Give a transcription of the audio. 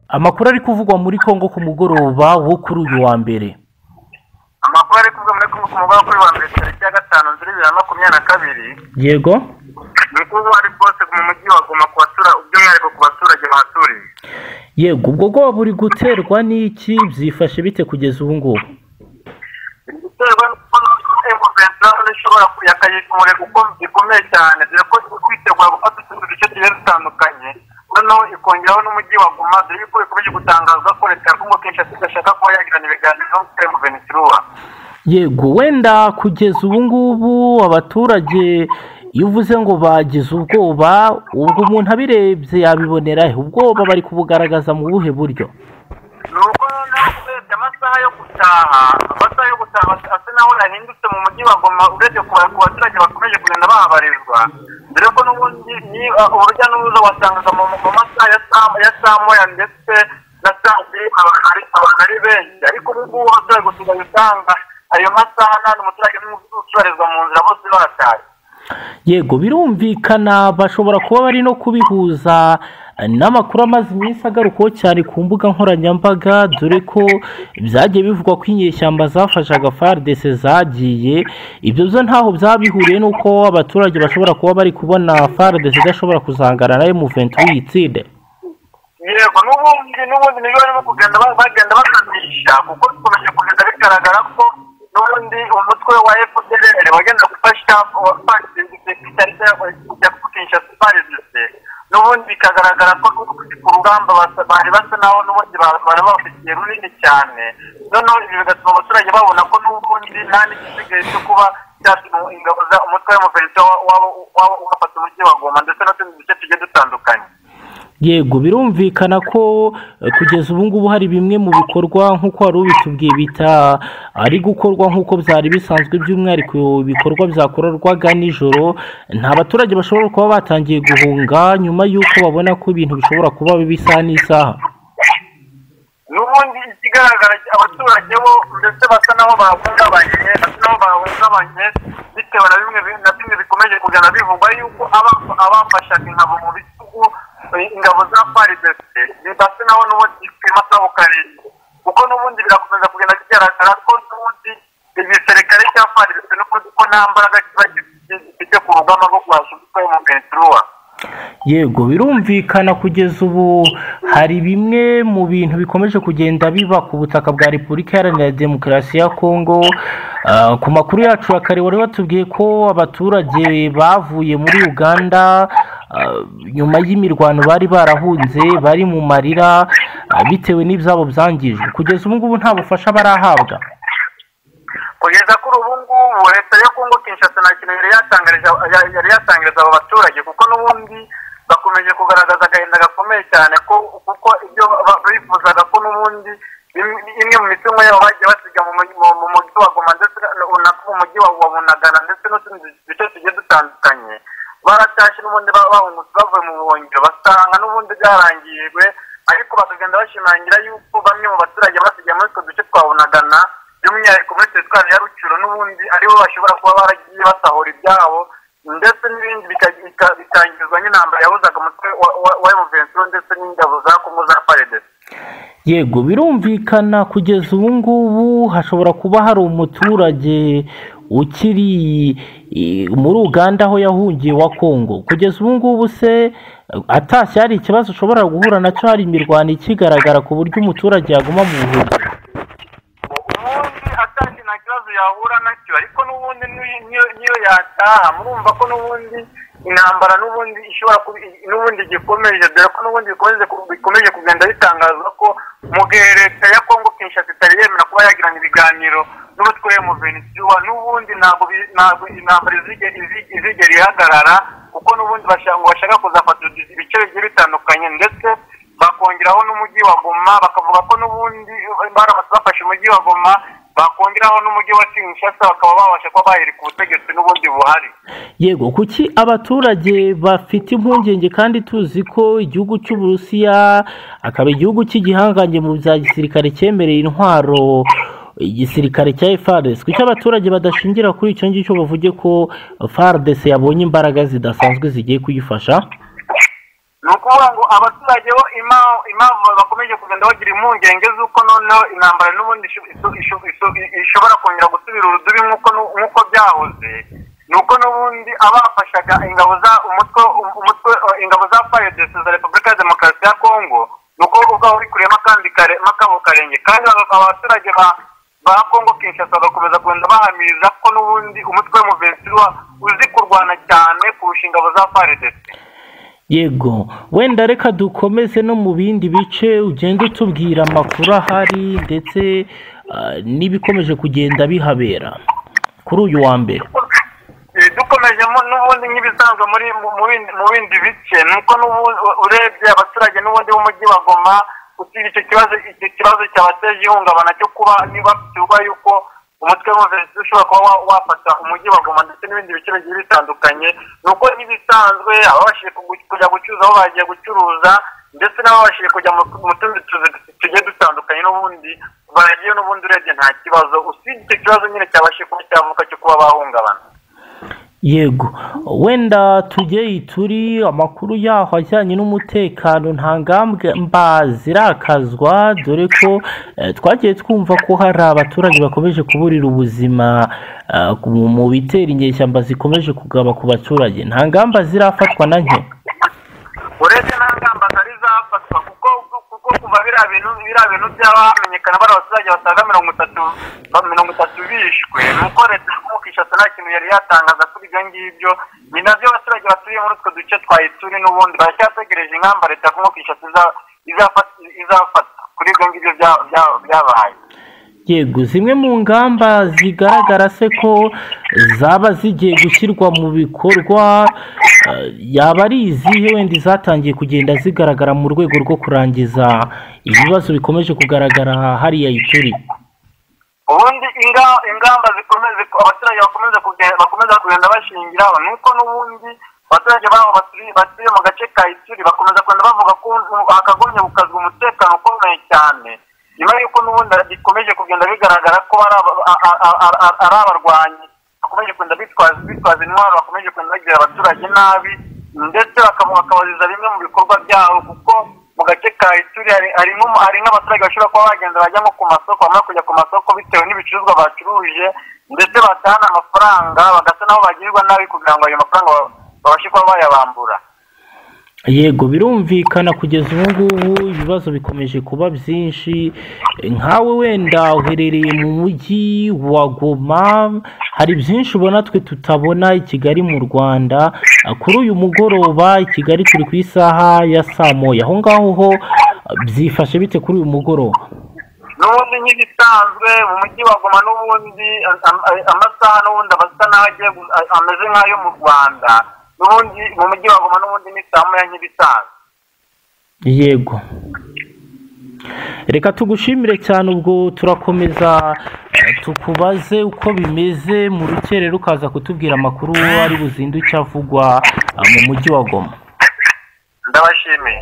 amakuru ari kuvugwa muri congo ku mugoroba wo kuri uyu wa mbere amakuru ari kuvugwa muri congo ku mugoroba kuri wa mbere tariki ya gatanu nzira bibiri na makumyabiri na kabiri yego ni ko uwo ari bwose mu mujyi wa goma ku batura- by'umwihariko ku baturage bahaturiye yego ubwo bwoba buri guterwa n'iki byifashe bite kugeza ubu ngubu biterwa n'uko emuventara ishobora kuyakagisha umurego uko- gikomeye cyane dore ko iri kwitegura gufata utundi duce tugiye dutandukanye noneho ikongeraho n'umujyi wa goma dore yuko bikomeje gutangazwa ko leta ya kongo kenshi idashaka kuba yagirana ibiganiro n'umutwe wa venezuela yego wenda kugeza ubu ngubu abaturage iyo uvuze ngo bagize ubwoba ubwo umuntu abirebye yabibonera he? ubwoba bari kubugaragaza mu buhe buryo ni uko noneho urebye amasaha yo gutaha amasaha yo gutaha asa naho yahindutse mu mujyi wa goma urebye ku ba- ku baturage bakomeje kugenda bahabarizwa dore ko n'ubundi ni uh, urujya n'uruza wasangaga mu mu masaha ya saa ya saa moya ndetse na saa mbiri abantu ari- abantu ari benshi ariko ubu ngubu abaturage usigaye usanga ayo masaha nta n'umuturage n'umwe ucubarizwa mu nzira bose barataye yego birumvikana bashobora kuba bari no kubihuza eh, n'amakuru amaze iminsi agarukaho cyane ku mbuga nkoranyambaga dore ko byagiye bivugwa ko inyeshyamba zafashaga faridese zagiye ibyo byo ntaho byaba bihuriye n'uko abaturage bashobora kuba bari kubona faridese idashobora kuzangana na emuventi uyitsinde yego n'ubundi n'ubundi nibyo barimo kugenda ba- bagenda bakamisha kuko bikomeje kugenda bigaragara ko n'ubundi umutwe wa fpr wagenda gufasha itariki ya kukinisha parezida n'ubundi bikagaragara ko ku rugamba basa- bari basa naho n'ubundi ba- bari babafitiye runini cyane noneho ibi bigatuma abaturage babona ko n'ubundi nta n'igisigaye cyo kuba cyatuma ingabo za umutwe w'umuperezida waba ugafata umujyi wa goma ndetse n'utundi duce tugiye dutandukanye yego birumvikana ko eh, kugeza ubu ngubu hari bimwe mu bikorwa nk'uko wari ubitubwiye bita ari gukorwa nk'uko byari bisanzwe by'umwihariko ibikorwa byakorerwaga nijoro nta baturage bashobora kuba batangiye guhunga nyuma y'uko babona ko ibintu bishobora kuba bibi isaha n'isaha n'ubundi ikigaragara abaturage bo ndetse basa naho bahungabanye basa naho bahungabanye bitewe na bimwe bi- na bimwe bikomeje kugenda bivugwa yuko aba- abafashaga ingabo mu bitugu eh, ingabo za faridese basa naho n'ubundi bipima sabo karindwi kuko n'ubundi birakomeza kugenda bigaragara ko n'ubundi igisirikare cya faridese n'ubundi ko nta mbaraga kiba gifite ku rugamba rwo guhasha umutwe w'umuventuruwa yego birumvikana kugeza ubu hari bimwe mu bintu bikomeje kugenda biba ku butaka bwa repubulika iharanira demokarasi ya kongo Ah, ku makuru yacu ya kare wari watubwiye ko abaturage bavuye muri uganda ah, nyuma y'imirwano bari barahunze bari mu marira ah, bitewe n'ibyabo byangijwe kugeza ubu ngubu nta bufasha barahabwa kugeza kuri ubu ngubu leta yo kongo kinshasa nta kintu yari yatangarije ya- yari yatangariza abo baturage kuko n'ubundi bakomeje kugaragaza agahinda gakomeye cyane ko kuko ibyo ba- bifuzaga ko n'ubundi im- imwe mu mitungo yabo bagiye basiga mu mugi- mu- mu mujyi wa goma ndetse na- na mu mujyi wa wa bunagana ndetse n'utundi duce tugiye dutandukanye baratashye n'ubundi ba- bahungutse bavuye mu buhungiro basanga n'ubundi byarangijwe ariko bakagenda bashimangira yuko bamwe mu baturage basigaye muri utwo duce twa bunagana by'umwihariko muri teritwari ya rucuro n'ubundi aribo bashobora kuba baragiye basahura ibyabo ndetse n'ibindi bika- bika- bikangizwa n'intambara yahuzaga umutwe wa- wa- wa emuvensiyo ndetse n'ingabo za kongo za paredesi yego birumvikana kugeza ubu ngubu hashobora kuba hari umuturage ukiri eh, muri uganda aho yahungiye wa kongo kugeza ubu ngubu se eh, atashye hari ikibazo ushobora guhura nacyo hari imirwano ikigaragara ku buryo umuturage yaguma mu buhungiro ubundi atashye nta kibazo yahura nacyo ariko n'ubundi n'iyo- n'iyo n'iyo yataha murumva ko n'ubundi intambara n'ubundi ishobora kuba n'ubundi gikomeje dore ko n'ubundi bikomeje ku- bikomeje kugenda bitangazwa ko mu gihe leta ya kongo kinshasa itari yemera kuba yagirana ibiganiro n'umutwe w'umuvenisiwa n'ubundi ntabwo bi- ntabwo intambara izige- izi- izigera ihagarara kuko n'ubundi bashaka ngo bashaka kuzafata ibice bigiye bitandukanye ndetse bakongeraho n'umujyi wa goma bakavuga ko n'ubundi baramutse bafashe umujyi wa goma bakongeraho n'umujyi wa kinshasa bakaba babasha kuba bahereka ubutegetsi n'ubundi buhari yego kuki abaturage bafite impungenge kandi tuzi ko igihugu cy'uburusiya akaba igihugu cy'igihangange mu bya gisirikare cyemereye intwaro igisirikare cya FARDC kuki abaturage badashingira kuri icyo ngicyo bavuge ko FARDC yabonye imbaraga zidasanzwe zigiye kuyifasha ni ukuvuga ngo abaturage bo ima- impamvu bakomeje kugenda bagira impungenge z'uko noneho intambara n'ubundi isho- isho- isho- isho- ishobora kongera gusubira urudubi nk'uko nu- nk'uko byahoze ni uko n'ubundi abafashaga ingabo za umutwe umutwe ingabo za fayedesi za repubulika ya demokarasi ya kongo ni uko ubwaho bikuriyemo akandi kare makabo karenge kandi aba- abaturage ba- ba kongo kinshasa bagakomeza kugenda bahamiriza ko n'ubundi umutwe w'umuvensiwa uzi kurwana cyane kurusha ingabo za fayedesi yego wenda reka dukomeze no mu bindi bice ugenda utubwira amakuru ahari ndetse ah, n'ibikomeje kugenda bihabera kuri uyu wa mbere Eh, dukomeje mu- n'ubundi nk'ibisanzwe muri mu- mu bindi- mu bindi bice ni uko n'ubu- urebye abaturage n'ubundi b'umujyi wa goma usibye icyo kibazo icyo kibazo cyabateje ihungabana cyo kuba niba biterwa yuko umutwe w'umuvensi ushobora kuba wa- wafata umujyi wa goma ndetse n'ibindi bice bigiye bitandukanye ni uko nk'ibisanzwe ababashije kugu- kujya gucuruza aho bagiye gucuruza ndetse n'ababashije kujya mu mu tundi tuzi tugiye dutandukanye n'ubundi baragiye n'ubundi urebye nta kibazo usibye icyo kibazo nyine cyabashije kuba cyavuka cyo kuba bahungabana yego wenda tujye turi amakuru yaho ajyanye n'umutekano nta ngamba zirakazwa dore ko eh, twagiye twumva ko hari abaturage bakomeje kuburira ubuzima ah, mu- mu bitera inyeshyamba zikomeje kugaba ku baturage nta ngamba zirafatwa na nke uretse nta ngamba zari zafatwa kuko kuko kuva biriya bintu biriya bintu by'abamenyekana bari abaturage basaga mirongo itatu ba- mirongo itatu bishwe ni uko leta y'umukishasa nta kintu yari yatangaza kuri ibyo ngibyo ni nabyo abaturage baturiye muri utwo duce twa ituri n'ubundi baracyategereje ingamba leta y'umukishasa iza- izafata izafata kuri ibyo ngibyo bya- bya- byabaye yego zimwe mu ngamba zigaragara se ko zaba zigiye gushyirwa mu bikorwa eh, yaba ari izihe wenda izatangiye kugenda zigaragara mu rwego rwo kurangiza ibibazo bikomeje kugaragara hariya ituri ubundi inga- ingamba zikomeze abaturage bakomeza kuge- bakomeza kugenda bashingiraho ni uko n'ubundi abaturage babo baturi- batuye mu gace ka ituri bakomeza kugenda bavuga ko hakagombye gukazwa umutekano ukomeye cyane nyuma y'uko n'ubundi bikomeje kugenda bigaragara ko ari aba- a- a- a- a- ari abarwanyi bakomeje kugenda bitwaza bitwaza intwaro bakomeje kugenda bagirira abaturage nabi ndetse bakaba- bakabaziza bimwe mu bikorwa byabo kuko mu gace ka ituri hari- hari nk'umu- hari nk'abaturage bashobora kuba bagenda bajya nko ku masoko bamara kujya ku masoko bitewe n'ibicuruzwa bacuruje ndetse batahana amafaranga bagasa n'aho bagirirwa nabi kugira ngo ayo mafaranga ba- babashe kuba bayabambura yego birumvikana kugeza ubu ngubu ibibazo bikomeje kuba byinshi nkawe wenda uherereye mu mujyi wa goma hari byinshi ubona twe tutabona i kigali mu rwanda Ah, kuri uyu mugoroba i kigali turi ku isaha ya saa moya aho ngaho ho ah, byifashe bite kuri uyu mugoroba n'ubundi nk'ibisanzwe mu mujyi wa goma n'ubundi a- a- amasaha n'ubundi aba asa n'aho agiye gu- a- ameze nk'ayo mu rwanda n'ubundi mu mujyi wa goma n'ubundi ni saa moya nk'ibisanzwe yego reka tugushimire cyane ubwo turakomeza eh, tukubaze uko bimeze mu rukerera ukaza kutubwira amakuru ari buzinduke avugwa eh, mu mujyi wa goma ndabashimiye